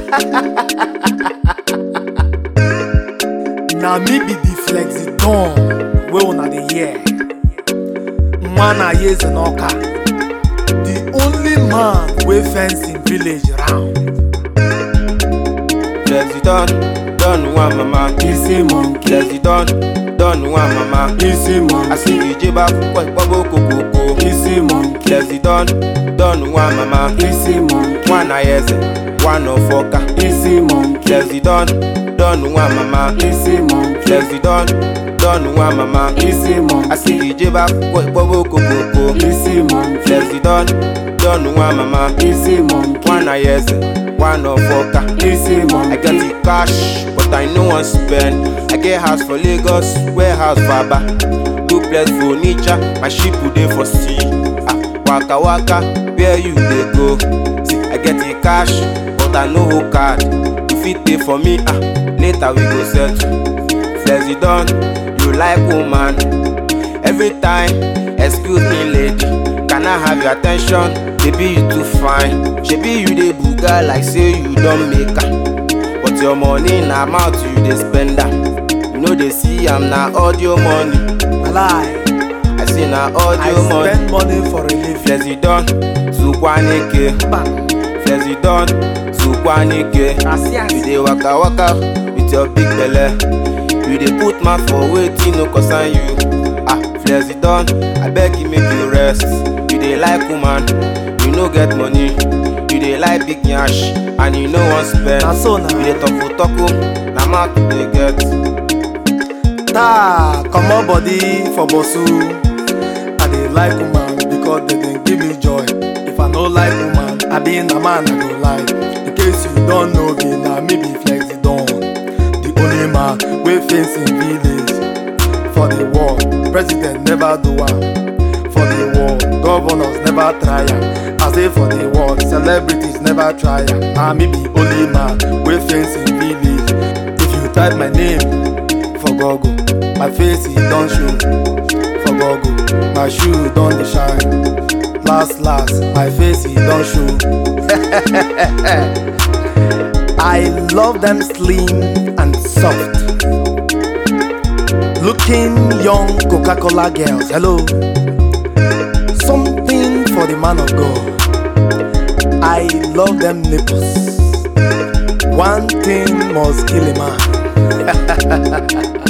na me be the flexitone wey una dey hear nwa na yeze n'ọka the only man wey fence him village round Flexi don, don one mama. isi monkey Flexi don, don one mama. isi monkey Asiri jeba kukwa ikpabo kokoko. isi monkey Flexi don, don one mama. isi monkey One ayeze, one ofoka. isi monkey Flexi don, don one mama. isi monkey Flexi don, don one mama. isi monkey Asiri jeba kukwa ikpabo kokoko. isi monkey Flexi don, don one mama. isi monkey One ayeze, one ofoka. isi I monkey get the cash, but I no wan spend. I get house for Lagos, warehouse for Aba. Duplex for Onitsha, my ship dey for sea. Ah, waka waka, where you dey go? See, I get the cash, but I no hold card. You fit pay for me, ah, later we go settle. Flexi don, you like woman. Every time, excuse me lady, can I have your attention? Baby you too fine, shebi you dey buga like say you don make am. But your money na mouth you dey spend am. You no dey see am na audio money. lie I say na I audio money. spend money for a living Flexi don, Zukwanike. Flexi don, Zukwanike. You dey waka waka with your big belle. You dey put mouth for wetin no concern you. Ah, Flexi don, abeg you make you rest. You dey like woman, you no get money. You dey like big yansh and you no wan spend. na so na You dey talk talk na mouth you dey get. taa comot body for bosu i dey like woman because dem dey give me joy if i no like woman abi na man i go like in case you don know me na me be flexidon the only man wey face him village for the world president never do am for the world governors never try am i say for the world celebrities never try am na me be only man wey face him village if you type my name for google my face e don show for google my shoe don dey shine last last my face e don show i love them slim and soft looking young coca-cola girls hello something for the man of god i love them nipples one thing must kill a man